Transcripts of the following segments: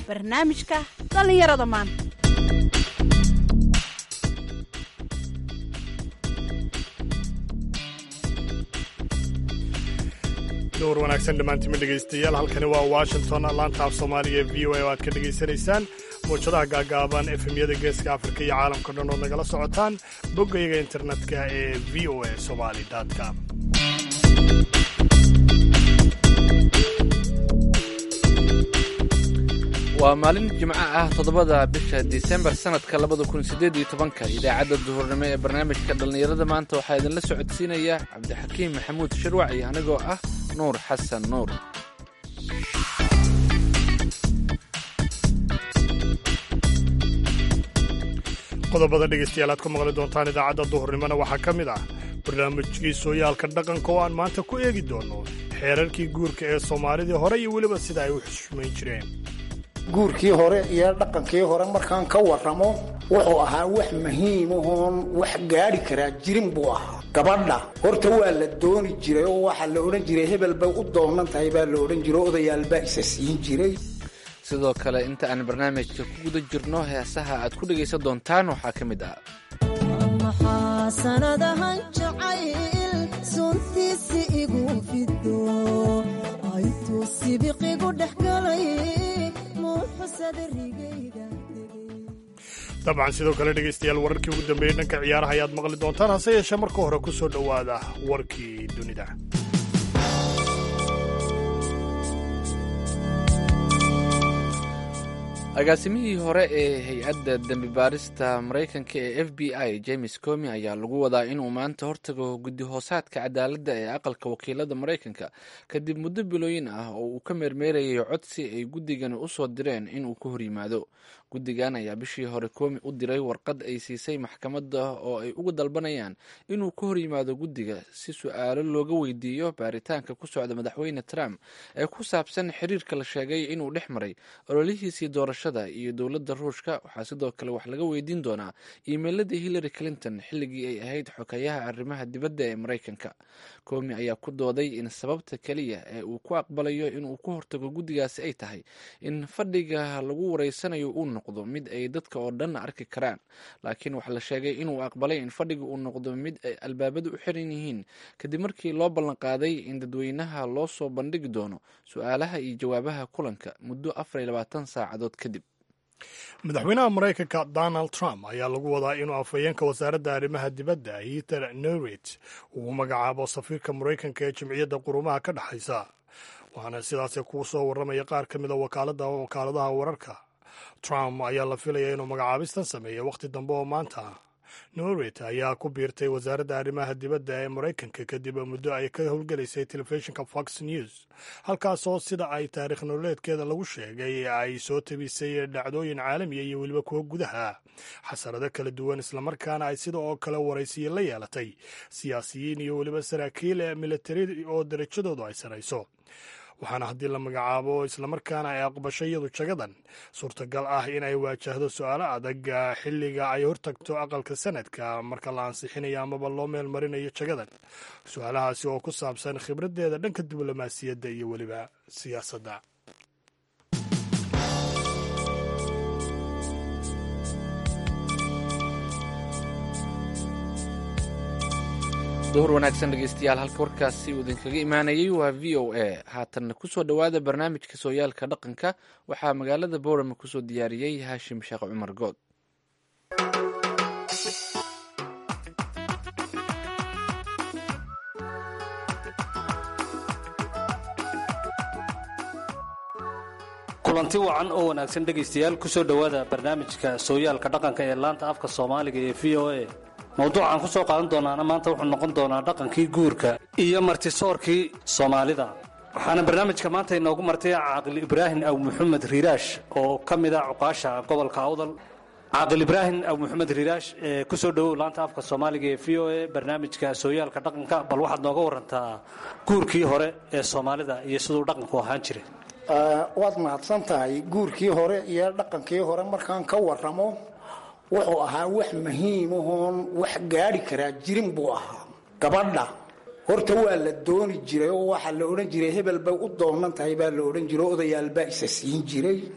barnaamijka dhallinyarada maanta dowr wanaagsan dhammaantima dhegaystayaal halkani waa washington laanta af soomaaliga ee v o a oo aad ka dhegaysanaysaan muwjadaha gaagaaban efemyada geeska afrika iyo caalamka dhan ood nagala socotaan boggayaga internetka ee v o a somali com waa maalin jimco ah toddobada bisha disembar sannadka labada kun siddeed iyo tobanka idaacadda duhurnimo ee barnaamijka dhallinyarada maanta waxaa idinla socodsiinaya cabdixakiim maxamuud shirwac iyo anigoo ah nuur xasan nuur qodobada dhegaystayaal aad ku maqli doontaan idaacadda duhurnimona waxaa ka mid ah barnaamijkii sooyaalka dhaqanka oo aan maanta ku eegi doono xeerarkii guurka ee soomaalidii hore iyo weliba sida ay u xushmayn jireen guurkii hore iyo dhaqankii hore markaan ka warramo wuxuu ahaa wax muhiimahoon wax gaadhi karaa jirin buu ahaa gabadha horta waa la dooni jiray oo waxaa la odhan jiray hebel bay u doonan tahay baa la odhan jiray odayaal baa isa siin jiray sidoo kale inta aan barnaamijka ku guda jirno heesaha aad ku dhegaysan doontaan waxaa ka mid ah maxaa sanadahan jacayl suntiisi igu fido aytuu sibiqigu dhex galay dabcan sidoo kale dhegaystayaal wararkii ugu dambeeyey dhanka ciyaaraha ayaad maqli doontaan hase yeeshee marka hore ku soo dhowaada warkii dunida agaasimihii hore ee hay-adda dembi baarista maraykanka ee f b i james comi ayaa lagu wadaa inuu maanta hortago guddi hoosaadka cadaaladda ee aqalka wakiilada maraykanka kadib muddo bilooyin ah oo uu ka meermeerayay codsi ay guddigani u soo direen inuu ka horyimaado guddigan ayaa bishii hore koomi u diray warqad ay siisay maxkamadda oo ay uga dalbanayaan inuu ka horyimaado guddiga si su-aalo looga weydiiyo baaritaanka ku socda madaxweyne trump ee ku saabsan xiriirka la sheegay inuu dhex maray ololihiisii doorashada iyo dowladda ruushka waxaa sidoo kale wax laga weydiin doonaa iimeyladii hillary clinton xilligii ay ahayd xokayaha arrimaha dibadda ee maraykanka koomi ayaa ku dooday in sababta keliya ee uu ku aqbalayo inuu ku hortago guddigaasi ay tahay in fadhiga lagu wareysanayo uu noqdo mid ay dadka oo dhan arki karaan laakiin waxaa la sheegay inuu aqbalay in fadhiga uu noqdo mid ay albaabadu u xiran yihiin kadib markii loo ballanqaaday in dadweynaha loo soo bandhigi doono su-aalaha iyo jawaabaha kulanka muddo afar iyo labaatan saacadood kadib madaxweynaha maraykanka donald trump ayaa lagu wadaa inuu afhayeenka wasaaradda arrimaha dibadda heather norwich uu magacaabo safiirka maraykanka ee jimciyadda qurumaha ka dhexaysa waxaana sidaasi kuu soo warramaya qaar ka mida wakaaladaha wararka trump ayaa la filaya inuu magacaabistan sameeya wakhti dambe oo maanta norwich ayaa ku biirtay wasaaradda arrimaha dibadda ee maraykanka kadib muddo ay ka howlgelaysay telefishinka fox news halkaasoo sida ay taariikh nololeedkeeda lagu sheegay ay soo tabisay dhacdooyin caalamiya iyo weliba kuwa gudaha xasarado kala duwan islamarkaana ay sida oo kale waraysiye la yeelatay siyaasiyiin iyo weliba saraakiil militari oo darajadoodu ay sarayso waxaana haddii la magacaabo islamarkaana ay aqbasho iyadu jagadan suurtagal ah in ay waajahdo su-aalo adag xilliga ay hortagto aqalka sanadka marka la ansixinayo amaba loo meel marinayo jagadan su-aalahaasi oo ku saabsan khibraddeeda dhanka diblomaasiyadda iyo weliba siyaasadda duhur wanaagsan dhegeystayaal halka warkaasi uu idinkaga imaanayay waa v o a haatanna kusoo dhowaada barnaamijka sooyaalka dhaqanka waxaa magaalada boorama kusoo diyaariyey haashim sheekh cumar good kulanti wacan oo wanaagsan dhegaystayaal kusoo dhowaada barnaamijka sooyaalka dhaqanka ee laanta afka soomaaliga ee v o a mawduucaan ku soo qaadan doonaana maanta wuxuu noqon doonaa dhaqankii guurka iyo martisoorkii soomaalida waxaana barnaamijka maanta inoogu martay caaqil ibraahim aw maxamed riiraash oo ka mid ah cuqaasha gobolka awdal caaqil ibraahim aw maxamed riiraash ee kusoo dhowow laanta afka soomaaliga ee v o a barnaamijka sooyaalka dhaqanka bal waxaad nooga warantaa guurkii hore ee soomaalida iyo siduu dhaqanku ahaan jiray waad mahadsan tahay guurkii hore iyo dhaqankii hore markaan ka warramo wuxuu ahaa wax muhiimahoon wax gaadhi karaa jirin buu ahaa gabadha horta waa la dooni jiray oo waxaa la odhan jiray hebel bay u doonan tahay baa la odhan jiray odayaal baa isa siin jiray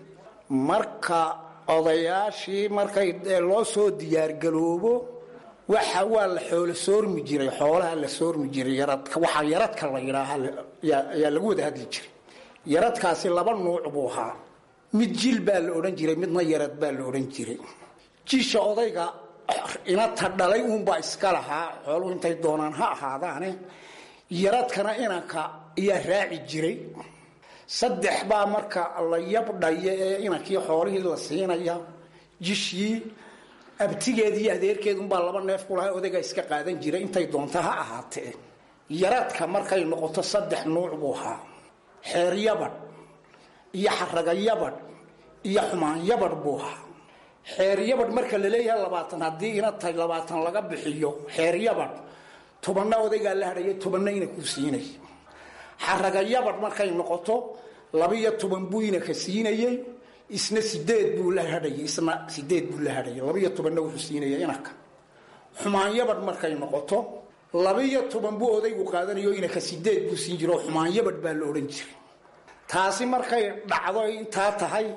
marka odayaashii markay loo soo diyaargaloobo waxa waa la xoolo soormi jiray xoolaha la soormi jiray yaradka waxaa yaradka la yidhaahaa yaa lagu wada hadli jiray yaradkaasi laba nuuc buu ahaa mid jil baa la odhan jiray midna yarad baa la odhan jiray jisha odayga inata dhalay uunbaa iska lahaa xooluhu intay doonaan ha ahaadaane yaradkana inanka ayaa raaci jiray saddex baa marka la yabdhaya ee inankii xoolihii la siinaya jishii abtigeed iyo adeerkeedunbaa laba neef kulaha odaygaa iska qaadan jiray intay doonta ha ahaatee yaradka markay noqoto saddex nuuc buu ahaa xeer yabadh iyo xaraga yabadh iyo xumaan yabadh buu ahaa xeer yabadh marka la leeyahay labaatan haddii inatay labaatan laga bixiyo xeer yabadh tobanna odaygaa la hadhaya tobanna ina ku siinay xaraga yabadh markay noqoto labiyo toban buu inaka siinayey isna sideed buu la hadhayay isna sideed buu la hadhayay labiyo tobanna wuxuu siinaya inaka xumaan yabadh markay noqoto labiyo toban buu odaygu qaadanayo inaka sideed buu siin jiro xumaan yabadh baa la odhan jiray taasi markay dhacdo intaa tahay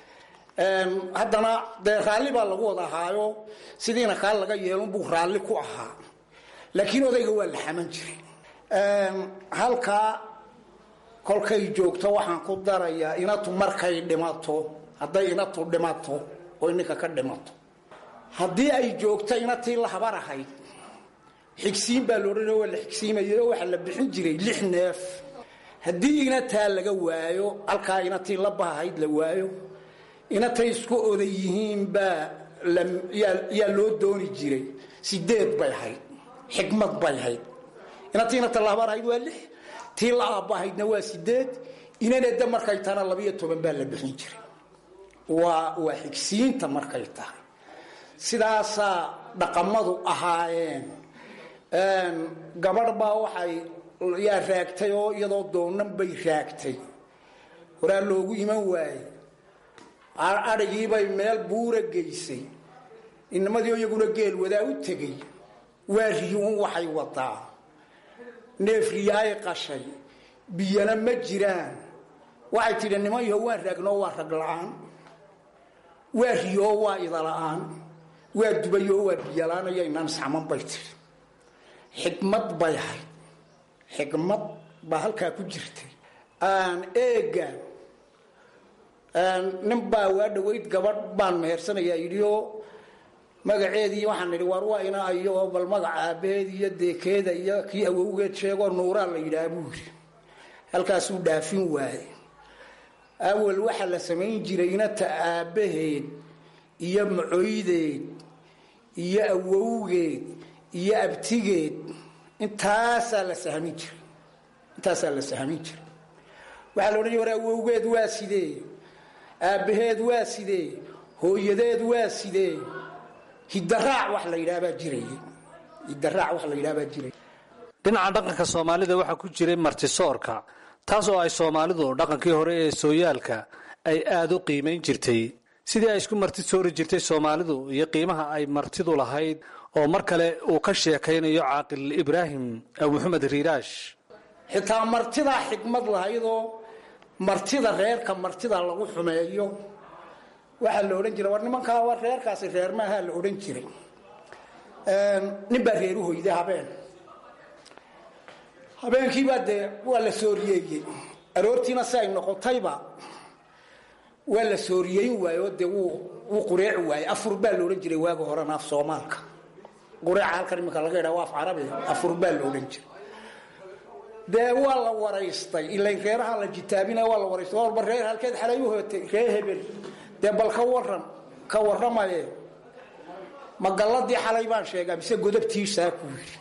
haddana dee raalli baa lagu wada ahaayo sidiina kaa laga yeelunbuu raalli ku ahaa laakiin odayga waa la xaman jiray halkaa kolkay joogto waxaan ku darayaa inatu markay dhimato hadday inatu dhimato oo ninka ka dhimato haddii ay joogto inatii la habar ahayd xigsiin baa loodhanay waa la xigsiimayay oo waxaa la bixin jiray lix neef haddii inataa laga waayo halkaa inatii la bahahayd la waayo inatay isku oday yihiin baa yaa loo dooni jiray sideed bay ahayd xikmad bay ahayd inatii inata la habar ahayd waa lix tii la aabbahaydna waa sideed inaneda markay tahana labiyo toban baa la bixin jiray waa waa xigsiinta markay tahay sidaasaa dhaqamadu ahaayeen gabadh baa waxay yaa raagtay oo iyadoo doonan bay raagtay horaa loogu iman waaye adhigiibay meel buura geysay inamadii iyaguna geel wadaa u tegay waa riyuun waxay wadaa neef riyo ay qashay biyana ma jiraan waxay tidhi niman yaho waan raagnoo waa rag la-aan waa riyoo waa idala-aan waa dubayoo waa biyola-aan iyo inaan isxaman bay tidhi xikmad bay ahayd xikmad baa halkaa ku jirtay eega nin baa waa dhaweyd gabadh baan mehersanayaa yidhioo magaceedii waxaan idhi war waa ina iyo bal magaca aabaheed iyo deekeeda iyo kii awowgeed sheegoo nuuraa la yidhaha buu yidhi halkaasuu dhaafin waaye awal waxaa la samayn jiray inata aabbaheed iyo macoydeed iyo awowgeed iyo abtigeed intaasaa la sahmin jiray intaasaa la sahmin jiray waxaa la odhan jir war awowgeed waa sidee aabbaheed waa sidee hooyadeed waa sidee hidaraac wax la yidhahabaa jiray hidaraac wax la yidhahabaa jiray dhinaca dhaqanka soomaalida waxaa ku jiray martisoorka taas oo ay soomaalidu dhaqankii hore ee sooyaalka ay aada u qiimayn jirtay sidii ay isku marti soori jirtay soomaalidu iyo qiimaha ay martidu lahayd oo mar kale uu ka sheekaynayo caaqil ibraahim maxamed riiraash xitaa martidaa xikmad lahaydoo martida reerka martida lagu xumeeyo waxaa la odhan jiray war nimankaa war reerkaasi reer maahaa la odhan jiray nin baa reeru hoyday habeen habeenkiibaa dee waa la sooriyeeyey aroortiina si ay noqotayba waa la sooriyeyn waaye oo dee wuu wuu qureeci waayey afur baa la odhan jiray waaga horena af soomaalka qureeca halkan iminka laga yidhaha waa af carabi afur baa la odhan jiray dee waa la waraystay ilain reeraha la jitaabina waa la waraystay walba reer halkeed xalay u hootay ree hebel dee bal ka waran ka warramaye ma galladii xalay baan sheegaa mise godabtiisaa ku yidhi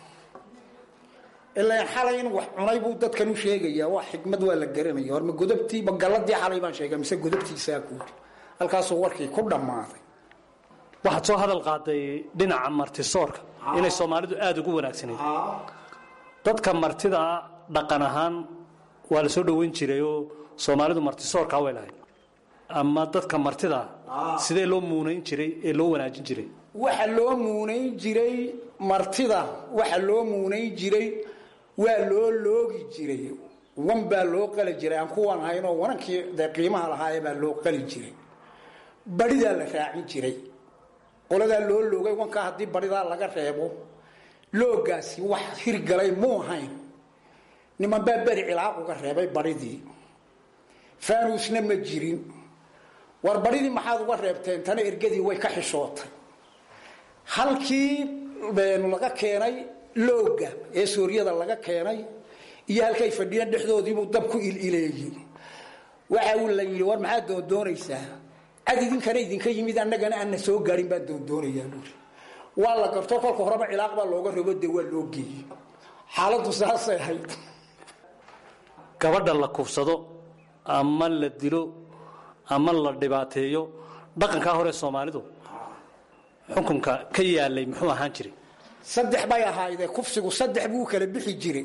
ilaan xalay in wax cunay buu dadkan u sheegayaa waa xikmad waa la garanaya horma godabtii ma galladii xalay baan sheegaa mise godabtiisaa ku yidhi halkaasuu warkii ku dhammaaday waxaad soo hadal qaaday dhinaca martisoorka inay soomaalidu aada ugu wanaagsanayd dadka martida dhaqan ahaan waa la soo dhoweyn jiray oo soomaalidu martisoorkaa way lahayd ama dadka martida sidee loo muunayn jiray ee loo wanaajin jiray waxa loo muunayn jiray martida waxa loo muunayn jiray waa loo loogi jiray wan baa loo qali jiray aan kuwan haynoo wanankii dee qiimaha lahaaye baa loo qali jiray baridaa la raacin jiray qoladaa loo loogay wankaa haddii baridaa laga reebo loogaasi wax hirgalay muu ahayn niman baa beri cilaaq uga reebay baridii fanuusna ma jirin war baridii maxaad uga reebteen tana ergadii way ka xishootay halkii laga keenay looga ee suuryada laga keenay iyo halkay fadhiyeen dhexdoodiibuu dab ku ilileeyey waxa uu la yidhi war maxaad doondoonaysaa cad idinkana idinka yimid annagana aanna soo gaarin baan doondoonayaa buuri waa la garto kolka horeba cilaaq baa looga rabo dee waa loo geeyey xaaladdu saasay ahayd gabadha la kufsado ama la dilo ama la dhibaateeyo dhaqankaa hore soomaalidu xukunka ka yaalay muxuu ahaan jiray saddex bay ahaydee kufsigu saddex buu kala bixi jiray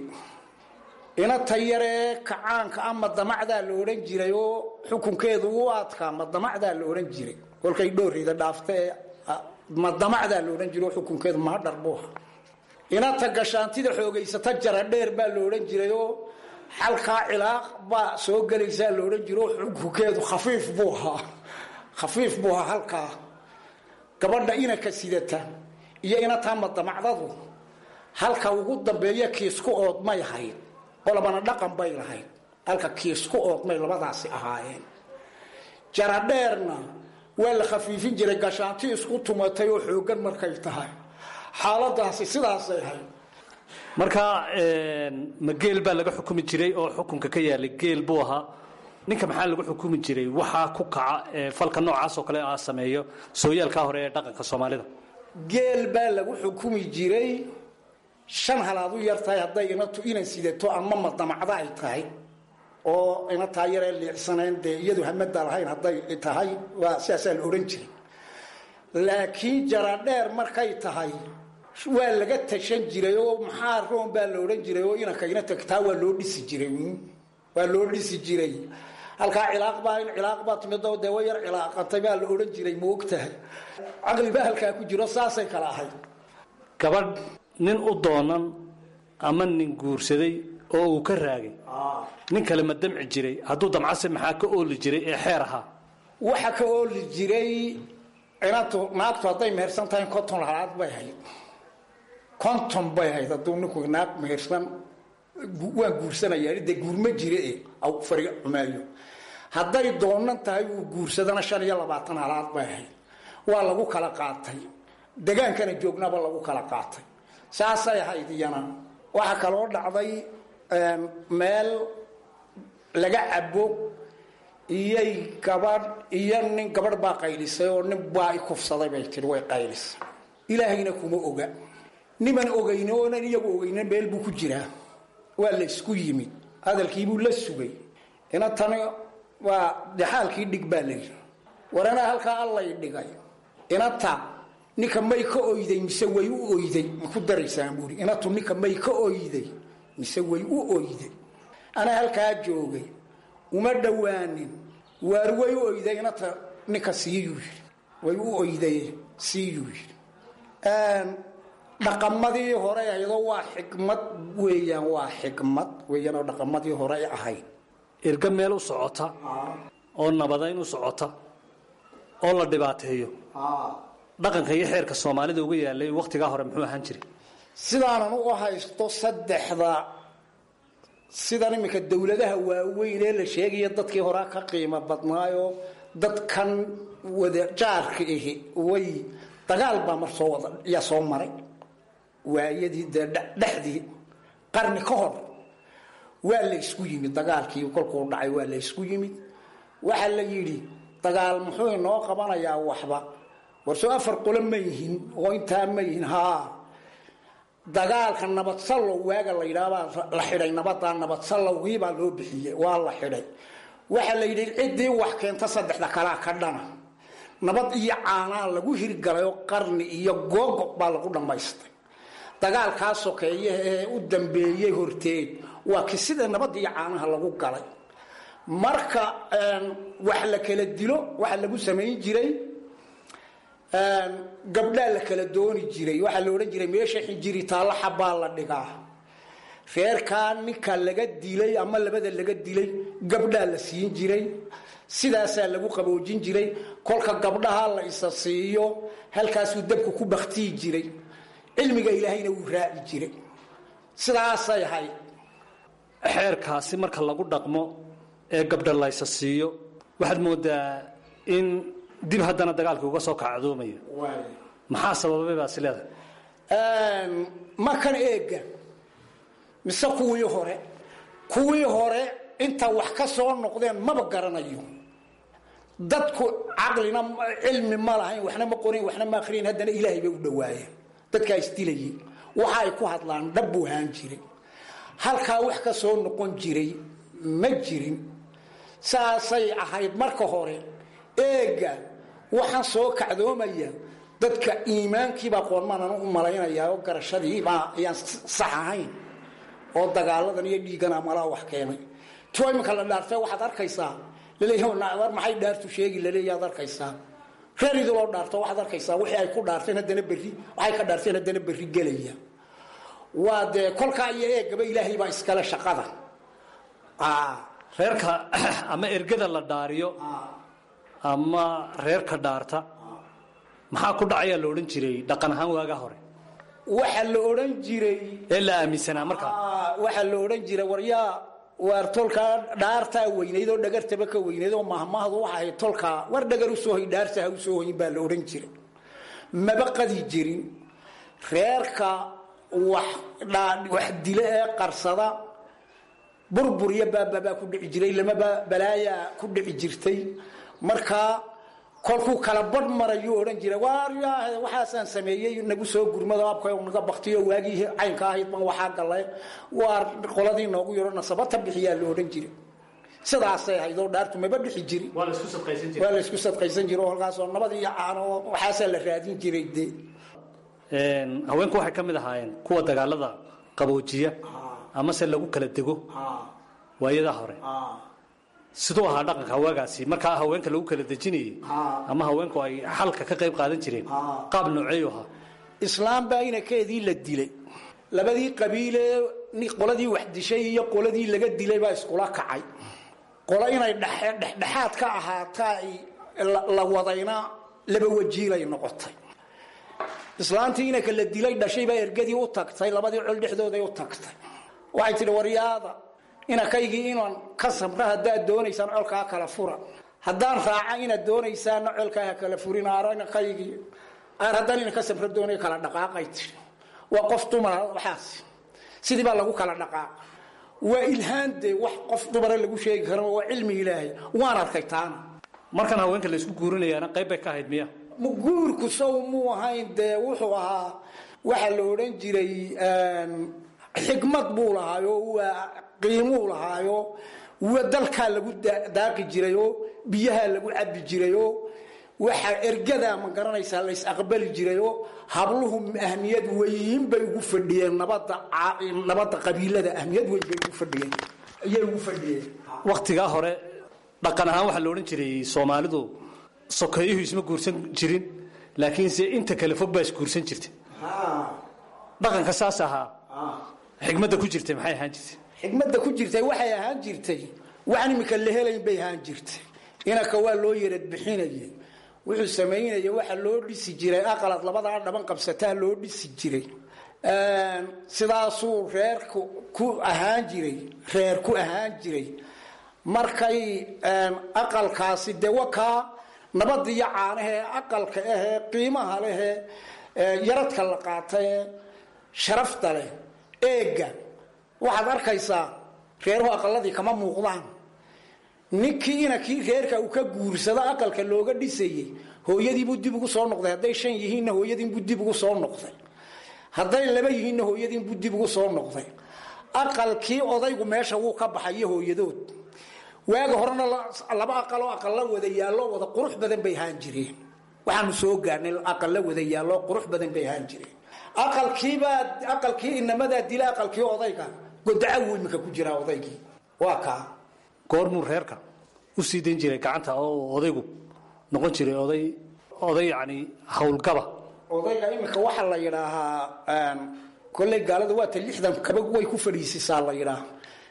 inata yaree kacaanka ama damacdaa la odhan jiray oo xukunkeedu u adkaa madamacdaa la odhan jiray kolkay dhoorida dhaafta ee madamacdaa la odhan jiray oo xukunkeedu mahadhar buu ahaa inata gashaantida xoogaysata jaradheer baa la odhan jiray oo xalkaa cilaaq baa soo gelaysaa la odhan jiro xukunkeedu khafiif buu ahaa khafiif buu ahaa halkaa gabadha inaka sidata iyo inataa madamacdadu halka ugu dambeeya kiisku oodmay ahayd qolabana dhaqan bay lahayd halka kiisku oodmay labadaasi ahaayeen jaradheerna waa la khafiifin jiray gashaanti isku tumatay oo xoogan markay tahay xaaladaasi sidaasay ahayd marka ma geel baa laga xukumi jiray oo xukunka ka yaalay geel buu ahaa ninka maxaa lagu xukumi jiray waxaa ku kaca ee falka noocaas oo kale a sameeyo sooyaalkaa hore ee dhaqanka soomaalida geel baa lagu xukumi jiray shan halaad u yar tahay hadday inatu inan sidato ama madamacda ay tahay oo inataa yaree liicsaneen dee iyadu hamada lahayn hadday tahay waa sidaasaa la odhan jiray laakiin jaradheer markay tahay waa laga tashan jiray oo maxaa roon baa la odhan jiray oo inanka ina tagtaa waa loo dhisi jiray waa loo dhisi jiray halkaa cilaaq baa in cilaaq baa timid dee way yar cilaaqatay baa la odhan jiray ma ogtahay caqli baa halkaa ku jiro saasay kala ahayd gabadh nin u doonan ama nin guursaday oo uu ka raagay nin kale ma damci jiray hadduu damcase maxaa ka ooli jiray ee xeer ahaa waxa ka ooli jiray inantu naagtu hadday mehersan tahay konton halaad bay hayd konton bay hayd hadduu ninku naag mehersan waan guursanaya dee guurma jire e fari xumaayo hadday doonan tahay uu guursadana shan iyo labaatan halaad bay ahayd waa lagu kala qaatay degaankana joognaba lagu kala qaatay saasay ahayd iyana waxaa kaloo dhacday meel laga cabo iyay gabadh iyo nin gabadh baa qaylisay oo nin baa i kufsaday bay tii way qaylisay ilaahayna kuma oga niman ogayne oonan iyagu ogayne meel buu ku jiraa waa la isku yimid hadalkiibuu la sugay ina tani waa dexaalkii dhig baa layidhi war anaa halkaa allay dhigay inata ninka may ka oyday mise way u oyday maku daraysaan buuri inatu ninka may ka oyday mise way u oyday anaa halkaa joogay uma dhowaanin waar way u oyday inata ninka siiyuu yidhi way u oyday siiyuu yidhi dhaqamadii hore aydoo waa xikmad weeyaan waa xikmad weeyaan oo dhaqamadii hore ahayd irga meel u socota oo nabadayn u socota oo la dhibaateeyo dhaqanka iyo xeerka soomaalida uga yaalay wakhtigaa hore muxuu ahaan jiray sidaanan u haysto saddexda sidan iminka dowladaha waaweyn ee la sheegaya dadkii horaa ka qiimo badnaayo dadkan wada jaarka ahi way dagaal baa mar soo wada yaa soo maray waayadii dee dhexdii qarni ka hor waa la ysku yimid dagaalkii kolkuu dhacay waa la ysku yimid waxaa la yidhi dagaal muxuu inoo qabanayaa waxba warsoo afar qolo ma yihin oo intaa ma yihin haa dagaalka nabadsallow waaga la yidhaahbaa la xidhay nabadaa nabadsalowgiibaa loo bixiyey waa la xidhay waxaa la yidhi ciddii wax keenta saddexda kalaa ka dhana nabad iyo caanaa lagu hirgalay oo qarni iyo googo baa lagu dhammaystay dagaalkaa sokeeye ee u dambeeyey horteed waa ki sida nabad iyo caanaha lagu galay marka wax la kala dilo waxa lagu samayn jiray gabdhaa la kala dooni jiray waxaa la odhan jiray meesha xinjiri taallo xabbaa la dhigaa reerkaa ninka laga dilay ama labada laga dilay gabdhaa la siin jiray sidaasaa lagu qaboojin jiray kolka gabdhaha la isa siiyo halkaasuu dabku ku baktiyi jiray cilmiga ilaahayna wuu raaci jiray sidaasay ahayd xeerkaasi marka lagu dhaqmo ee gabdha laysa siiyo waxaad moodaa in dib haddana dagaalkii uga soo kacdoomayo maxaa sababay baasi leedahay ma kan eega mise kuwii hore kuwii hore inta wax ka soo noqdeen maba garanayo dadku caqlina cilmi ma lahayn waxna ma qorin waxna ma akhriyin haddana ilaahay bay u dhawaayeen dadkaa isdilayay waxa ay ku hadlaan dhab buu ahaan jiray halkaa wax ka soo noqon jiray ma jirin saasay ahayd marka hore eega waxaan soo kacdoomaya dadka iimaankiibaa qoonmanan u malaynayaa oo garashadiibaa ayaan sax ahayn oo dagaaladan iyo dhiiggana malaa wax keenay tuwa iminka la dhaartay waxaad arkaysaa laleeyahay maxay dhaartu sheegi laleeyaad arkaysaa reer idiloo dhaarto waxaad arkaysaa wixii ay ku dhaarteen haddana berri waxay ka dhaarteen haddana berri gelaya waa dee kolkaa iyo eegaba ilaahay baa iskale shaqada reerka ama ergada la dhaariyo ama reerka dhaarta maxaa ku dhacayaa la odhan jiray dhaqan ahaan waagaa hore waxaa la odhan jiray ee la aaminsanaa markaa waxaa la odhan jiray waryaa waar tolkaa dhaartaa weynayd oo dhagartaba ka weynayd oo mahmahdu waxa ahayd tolkaa war dhagar u soo hoy dhaarta ha u soo hoyin baa la odhan jiray maba qadi jirin reerka wax wax dile ee qarsada burbur iyo baababaa ku dhici jiray lamaba balaayaa ku dhici jirtay markaa kolkuu kala badh marayuu odhan jiray waaryaa waxaasaan sameeyey nagu soo gurmado abka naga baktiyo waagii caynka ahayd ban waxaa galay waar qoladii noogu yaro nasabata bixiyaa la odhan jiray sidaasay ahayd oo dhaartu maba dhixi jiri waa laisku sadqaysan waa la isku sadqaysan jira oo halkaasoo nabad iyo caano waxaasaa la raadin jiray dee haweenku waxay ka mid ahaayeen kuwa dagaalada qaboojiya amase lagu kala dego waayadaa hore siduu ahaa dhaqanka waagaasi markaa haweenka lagu kala dejinayay ama haweenku ay xalka ka qayb qaadan jireen qaab nooceeyu ahaa islaam baa inakeedii la dilay labadii qabiilee qoladii wax dishay iyo qoladii laga dilay baa iskula kacay qolo inay dhexdhexaad ka ahaata la wadayna laba wajiilay noqotay islaantii inanka la dilay dhashay baa ergadii u tagtay labadii col dhexdooday u tagtay waxay tidhi waryaada inankaygii inaan ka samra haddaad doonaysaan colkaa kala fura haddaan raaca inaad doonaysaana colkaa ha kala furin aar inankaygii aar haddaan inan ka samra doonay kala dhaqaaqay tii waa qof dumara waxaas sidii baa lagu kala dhaqaaqa waa ilhaan dee wax qof dumara lagu sheegi karo waa cilmi ilaahay waan arkay taana markan haweenka la isku guurinayaana qayb bay ka ahayd miya guurku sow muu ahayn dee wuxuu ahaa waxaa la odhan jiray xikmad buu lahaayo waa qiimuu lahaayo wa dalkaa lagu daaqi jirayoo biyahaa lagu cabi jirayoo waxaa ergadaa ma garanaysaa lays aqbali jirayoo habluhu ahmiyad weyn bay ugu fadhiyeen nabada nabadda qabiilada ahmiyad weyn bay ugu fadhiyeen ayay ugu fadhiyeen waktigaa hore dhaqan ahaan waxaa la odhan jiray soomaalidu sokeeyuhu isma guursan jirin laakiinse inta kale fog baa isguursan jirta dhaqanka saas ahaa xikmadda ku jirtay maxay ahaan jirtay xikmadda ku jirtay waxay ahaan jirtay waxaan imika la helayn bay ahaan jirtay inanka waa loo yarad bixinayay wuxuu samaynaya waxa loo dhisi jiray aqalad labadaa dhaban qabsataa loo dhisi jiray sidaasuu reerku ku ahaan jiray reer ku ahaan jiray markay aqalkaasi dee wakaa nabad iyo caanahee aqalka ahee qiimaha lehee yaradka la qaatae sharafta leh eega waxaad arkaysaa reeruhu aqaladii kama muuqdaan ninkii inankii reerka uu ka guursado aqalka looga dhisayey hooyadiibuu dib ugu soo noqday hadday shan yihiinna hooyadiinbuu dib ugu soo noqday hadday laba yihiinna hooyadiinbuu dib ugu soo noqday aqalkii odaygu meesha wuu ka baxayo hooyadood waaga horena laba aqaloo aqalla wada yaallo wada qurux badan bay ahaan jireen waxaanu soo gaarnay aqalla wada yaallo qurux badan bay ahaan jireen aqalkiibaa aqalkii inamadaa dila aqalkii odayga godacawu iminka ku jiraa odaygii waa kaa goormuu reerka u sii dayn jiray gacanta oo odaygu noqon jiray oday oday yacni howlgaba odayga iminka waxaa la yidhaahaa kolley gaalada waata lixdan kaba way ku fadhiisisaa la yidhaaha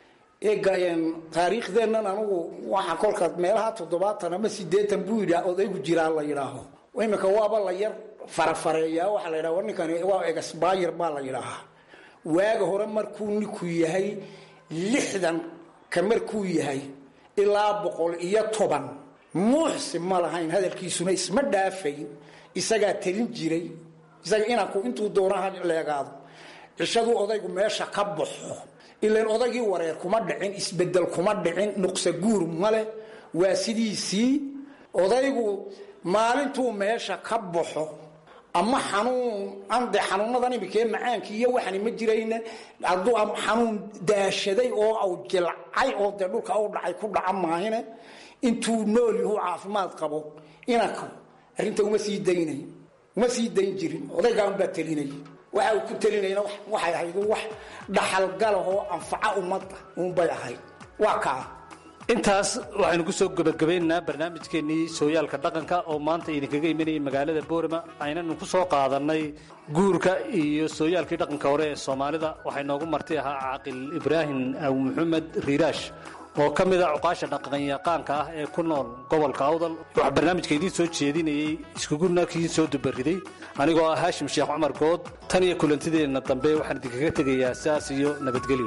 eega taariikhdeennan anugu waxaa kolka meelaha toddobaatan ama sideetan buu yidhi odaygu jiraa la yidhaaho iminka waaba la yar farafareeyaa waxaa la yidhaha ninkani waa egasbayr baa la yidhaahaa waaga hore markuu ninku yahay lixdan ka markuu yahay ilaa boqol iyo toban muuxsi ma lahayn hadalkiisuna isma dhaafayn isagaa telin jiray isaga inanku intuu doonaha leegaado cishaduu odaygu meesha ka baxo ilan odaygii wareer kuma dhicin isbedel kuma dhicin nuqsa guur male waa sidiisii odaygu maalintuu meesha ka baxo ama xanuun ande xanuunadan imikee macaankii iyo waxani ma jirayna hadduu xanuun daashaday oo au jilcay oo dee dhulka u dhacay ku dhaca maahine intuu nool yahu caafimaad qabo inanku arrinta uma sii daynay uma sii dayn jirin odaygaan baa telinay waxa uu ku telinayna waxay ahayd wax dhaxalgalahoo anfaca ummadda uunbay ahayd waa kaa intaas waxaynu ku soo gebagabaynaynaa barnaamijkeennii sooyaalka dhaqanka oo maanta idinkaga imanayay magaalada boorama aynanu ku soo qaadannay guurka iyo sooyaalkii dhaqanka hore ee soomaalida waxay noogu marti ahaa caaqil ibraahim aw maxamed riiraash oo ka mid a cuqaasha dhaqanyaqaanka ah ee ku nool gobolka awdal waxaa barnaamijka idiin soo jeedinayey iskuguna kiin soo dubariday anigoo ah haashim sheekh cumar good tan iyo kulantideenna dambe waxaan idinkaga tegayaa saas iyo nabadgelyo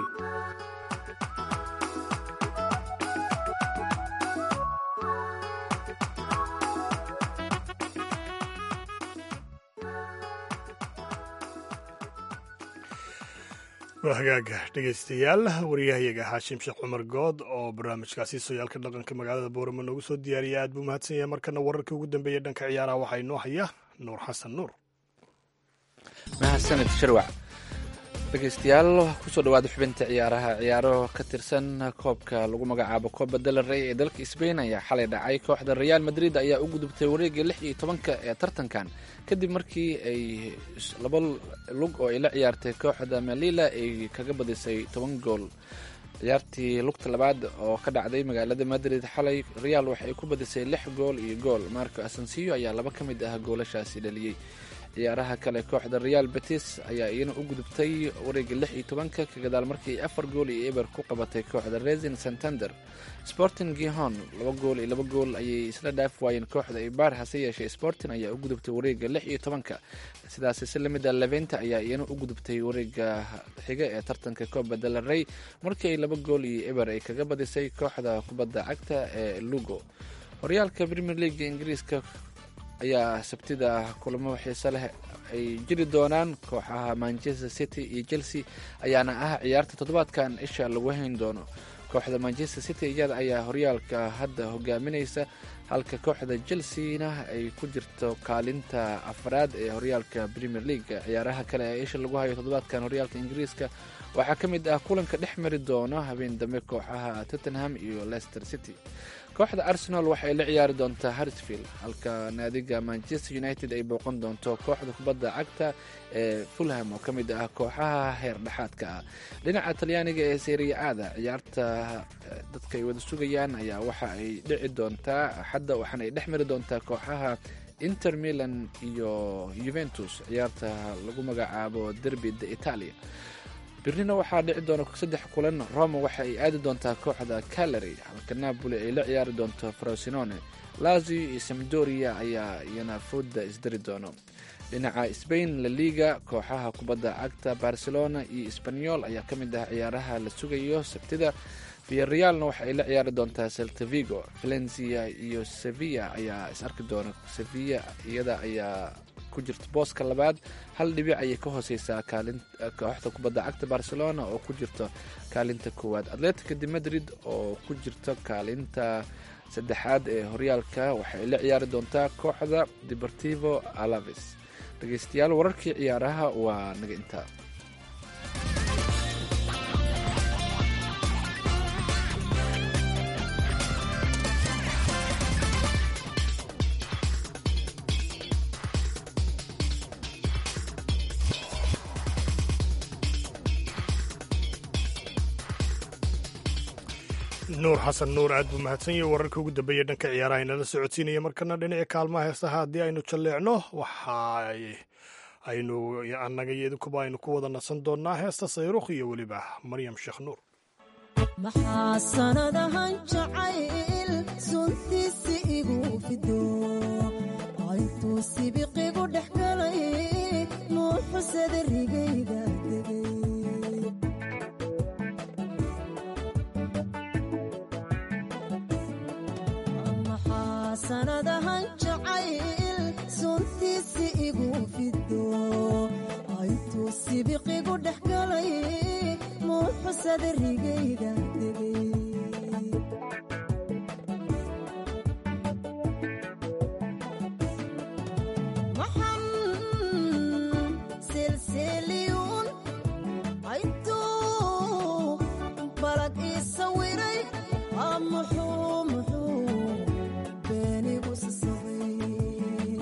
waa hagaaga dhegaystayaal wariyahayaga xaashim sheekh cumar good oo barnaamijkaasi sooyaalka dhaqanka magaalada boorama noogu soo diyaariyay aad buu mahadsan yahay markana wararkii ugu dambeeyey dhanka ciyaaraha waxaa inoo haya nuur xasan nuur mahadsanid sharwac dhegeystayaal kusoo dhawaada xubinta ciyaaraha ciyaaro ka tirsan koobka lagu magacaabo kooba dalarey ee dalka sbain ayaa xalay dhacay kooxda real madrid ayaa u gudubtay wareegga lix iyo tobanka ee tartankan kadib markii ay laba lug oo ay la ciyaartay kooxda malila ay kaga badisay toban gool ciyaartii lugta labaad oo ka dhacday magaalada madrid xalay real waxay ku badisay lix gool iyo gool marco asensiyo ayaa laba ka mid ah goolashaasi dhaliyey ciyaaraha kale kooxda real betis ayaa iyana u gudubtay wareegga lix iyo tobanka ka gadaal markii afar gool iyo eber ku qabatay kooxda resin santander sporting gihon laba gool iyo laba gool ayay isla dhaaf waayeen kooxda ibar hase yeeshee sporting ayaa u gudubtay wareegga lix iyo tobanka sidaas si lamida leventa ayaa iyana u gudubtay wareegga xiga ee tartanka kooba dalarey markii ay laba gool iyo eber ay kaga badisay kooxda kubadda cagta ee lugo horyaalka premier leaga ingiriiska ayaa sabtida kulamo xiise leh ay jiri doonaan kooxaha manchester city iyo chelsea ayaana ah ciyaarta toddobaadkan isha lagu hayn doono kooxda manchester city iyada ayaa horyaalka hadda hogaaminaysa halka kooxda chelsea-na ay ku jirto kaalinta afraad ee horyaalka premier league ciyaaraha kale ee isha lagu hayo toddobaadkan horyaalka ingiriiska waxaa ka mid ah kulanka dhex mari doono habeen dambe kooxaha tottenham iyo leicester city kooxda arsenal waxay la ciyaari doontaa hartsfield halka naadiga manchester united ay booqan doonto kooxda kubadda cagta ee fulham oo ka mid ah kooxaha heer dhexaadka ah dhinaca talyaaniga ee seriya-aada ciyaarta dadka ay wada sugayaan ayaa waxa ay dhici doontaa axadda waxaana ay dhex mari doontaa kooxaha inter milan iyo juventus ciyaarta lagu magacaabo derby de italia birnina waxaa dhici doona saddex kulan roma waxa ay aadi doontaa kooxda calary halka napoli ay la ciyaari doonto frosinone lazio iyo samdoria ayaa iyana fooda isdari doono dhinaca spain la liga kooxaha kubadda cagta barcelona iyo sbanyol ayaa ka mid ah ciyaaraha la sugayo sabtida viarealna waxa ay la ciyaari doontaa seltavigo valencia iyo sevilla ayaa is arki doona sevilla iyada ayaa ku jirta booska labaad hal dhibic ayay ka hooseysaa kooxda kubadda cagta barcelona oo ku jirto kaalinta koowaad atletica de madrid oo ku jirto kaalinta saddexaad ee horyaalka waxay la ciyaari doontaa kooxda deportivo alaves dhegeystayaal wararkii ciyaaraha waa naga intaa nuur xasan nuur aad buu mahadsan yahay wararka ugu dambeeya dhanka ciyaaraha inala socodsiinaya markana dhinaca kaalmaha heesaha haddii aynu jalleecno waxa aynu annaga iyo idinkuba aynu ku wada nasan doonnaa heesta sayrukh iyo weliba maryam sheekh nuur maxaa sanadahan jacayl suntiisi igu fido intuu sibiqigu dhex galay nuuxusada rigayga degay maxaa sanadahan jacayl suntiisi igu fido intuu sibiqigu dhex galay nuuxusada rigayga degay maxan silsiliyuun aytuu balad ii sawiray aa muxuu muxuu beenigu sasabay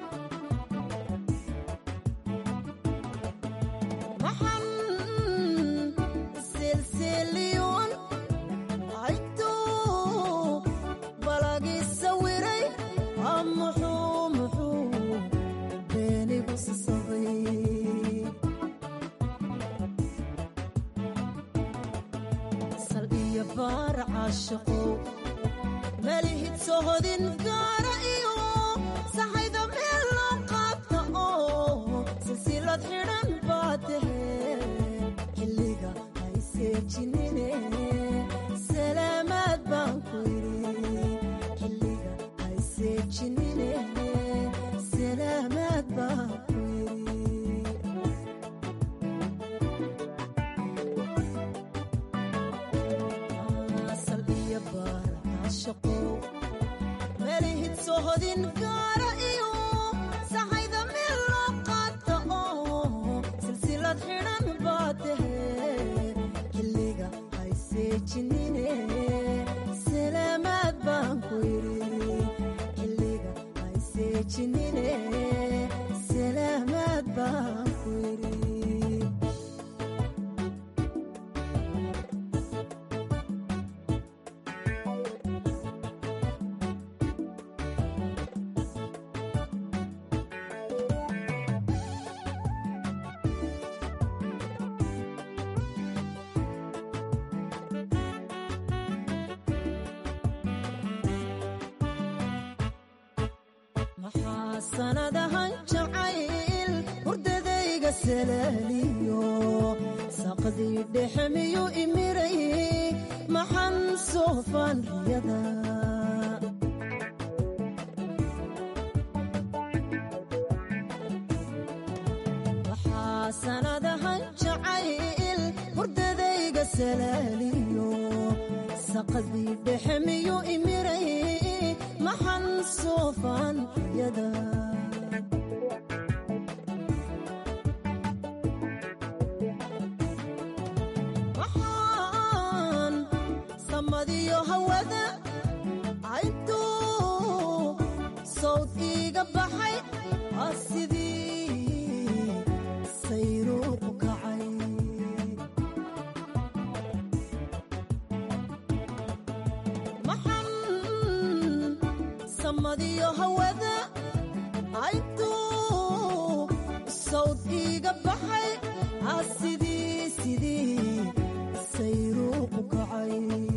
maxan silsiliyuun aytuu balag ii sawiray aa muxuu muxuu beenigu sasabay sal iyo baar caashaqow malihid sohodin gaara iyo saxayda meel loo qaata oo silsilad xidhan baa tahe xilliga hayseejinine salaamaad baan ku yidhi xilliga hayseejinine salaamaad baan ku yidhi sal iyo baar caashaqow malihid sohodin gaara iyo saxayda meel loo qaata oo silsilad xidhan baa tahe xilliga hayseejinine salaamaad baan ku yidhi xilliga hayseejinine salaamaad baan ku yidhi maxaa sanadahan jacayl hurdadayga salaaliyo saqdii dhexe miyuu imiray maxan soofaan riyada maxaa sanadahan jacayl hurdadayga salaaliyo saqdii dhexe miyuu imiray maxan soofaan riyada maxaan samadiyo hawada cayntuu sawd iiga baxay aa sidii sayruuqu kacay maxan samadiyo hawada cayntuu sawd iiga baxay aa sidii sidii sayruuqu kacay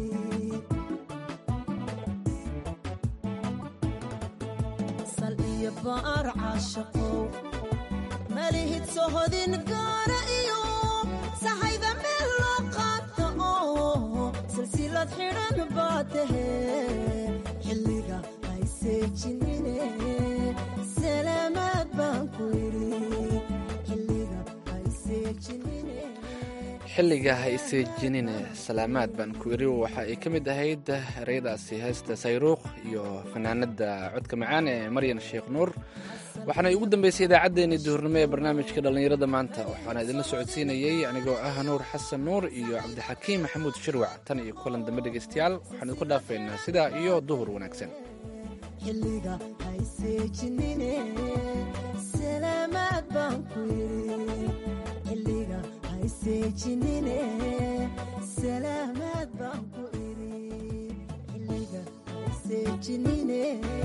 sal iyo baar caashaqow malihid sohodin gaara iyo saxayda meel loo qaata oo silsilad xidhan baa tahe xilliga hayseejinine salaamaad baan ku yidhi xilliga hayseejinine xilliga ha iseejinine salaamaad baan ku iri waxa ay ka mid ahayd ereyadaasi heesta sayruuq iyo fanaanada codka macaan ee maryan sheekh nuur waxaana ugu dambeysay idaacaddeenii duhurnimo ee barnaamijka dhallinyarada maanta waxaana idinla socodsiinayey anigoo ah nuur xasan nuur iyo cabdixakiim maxamuud shirwac tan iyo kulan dambe dhegaystayaal waxaan idinku dhaafaynaa sidaa iyo duhur wanaagsan xilliga hayseejinine salaamaad baan ku yidhi xilliga hayseejinine salaamaad baan ku idhi xilliga hayseejinine